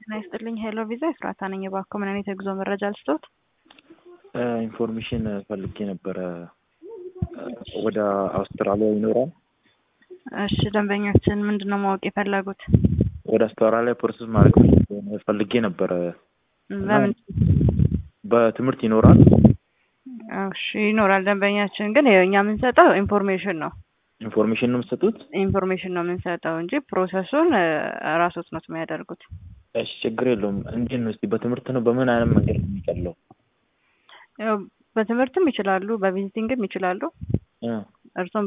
ጤና ይስጥልኝ። ሄሎ ቪዛ ኤፍራታ ነኝ። እባክዎ ምን አይነት የጉዞ መረጃ ልስጥዎት? ኢንፎርሜሽን ፈልጌ ነበረ። ወደ አውስትራሊያ ይኖራል? እሺ ደንበኛችን ምንድን ነው ማወቅ የፈለጉት? ወደ አውስትራሊያ ፕሮሰስ ማድረግ ፈልጌ ነበረ። በምን በትምህርት ይኖራል? እሺ ይኖራል። ደንበኛችን ግን ይኸው እኛ የምንሰጠው ኢንፎርሜሽን ነው ኢንፎርሜሽን ነው የምትሰጡት? ኢንፎርሜሽን ነው የምንሰጠው እንጂ ፕሮሰሱን ራሶት ነው የሚያደርጉት። እሺ ችግር የለውም። እንዴት ነው እስቲ በትምህርት ነው በምን አይነት መንገድ ነው የሚቀለው? ያው በትምህርትም ይችላሉ፣ በቪዚቲንግም ይችላሉ። እርሶም